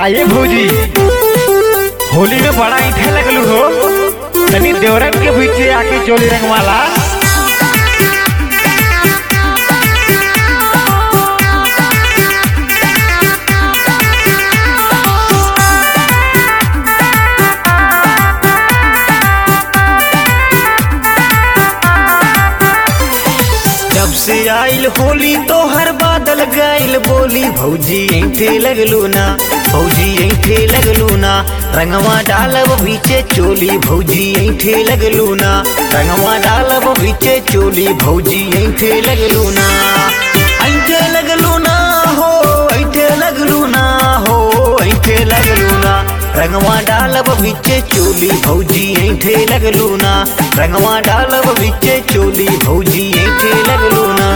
काये भौजी होली में बड़ा ईठे लगलू हो तनी देवरन के बीचे आके चोली रंगवाला जब से आइल होली तो हर बादल गाइल बोली भौजी ऐठे लगलू ना भौजी ऐठे लगलू ना रंगवा डालब बीचे चोली भौजी ऐठे लगलू ना रंगवा डालब बीचे चोली भौजी ऐठे लगलू ना ऐठे लगलू ना हो ऐठे लगलू ना हो ऐठे लगलू ना रंगवा डालब बीचे चोली भौजी ऐठे लगलू ना रंगवा डालब बीचे चोली भौजी ऐठे लगलू ना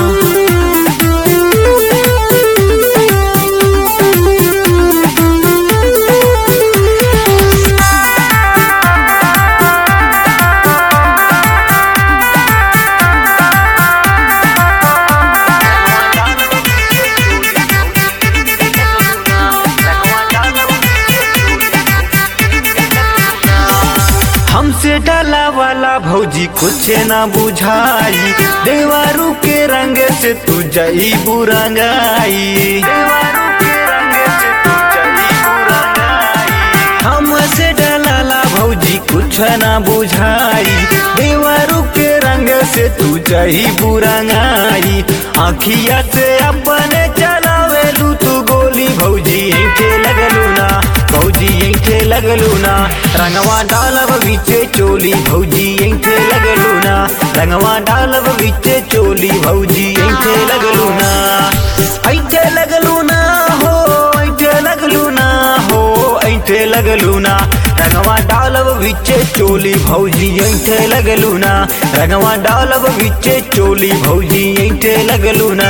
हमसे डाला वाला भौजी कुछ ना बुझाई देवारू के रंग से तू जई बुरंगाई देवारू के रंग से तू जई बुरंगाई हमसे डलाला भौजी कुछ ना बुझाई देवारू के रंग से तू जई बुरंगाई आखिया से अपने चलावेलू तू गोली भौजी ऐठे लगलू ना भौजी ऐठे लगलू ना रंगवा डालब बीचे चोली भौजी ऐठे लगलू ना रंगवा डालब बीचे चोली भौजी ऐठे लगलू ना ऐठे लगलू ना हो ऐठे लगलू ना हो ऐठे लगलू ना रंगवा डालब बीचे चोली भौजी ऐठे लगलू ना रंगवा डालब बीचे चोली भौजी ऐठे लगलू ना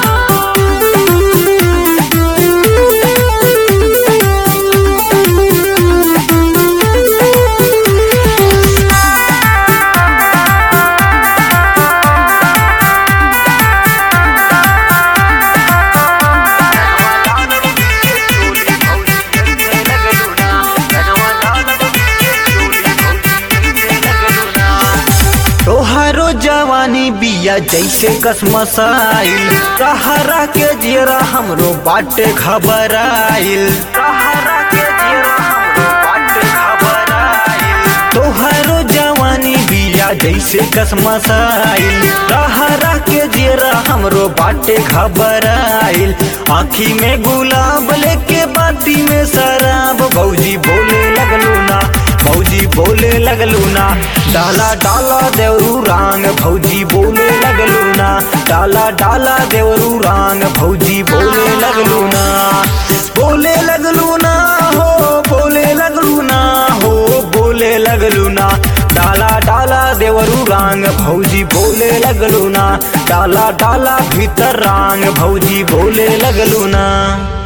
तोहारो जवानी बिया जैसे कसमसाइल सहारा के जेरा हमरो बाटे खबराइल सहारा के जेरा हमरो बाटे खबराइल तोहारो जवानी बिया जैसे कसमसाइल सहारा के जेरा हमरो बाटे खबराइल आँखी में गुलाब लेके बाती में शराब भौजी बोले लगलू ना भौजी बोले लगलू ना डाला डाला देवरू रांग भौजी बोले लगलू ना डाला डाला देवरू रांग भौजी बोले लगलू ना बोले लगलू ना हो बोले लगलू ना हो बोले लगलू ना डाला डाला देवरू रांग भौजी बोले लगलू ना डाला डाला भीतर रांग भौजी बोले लगलू ना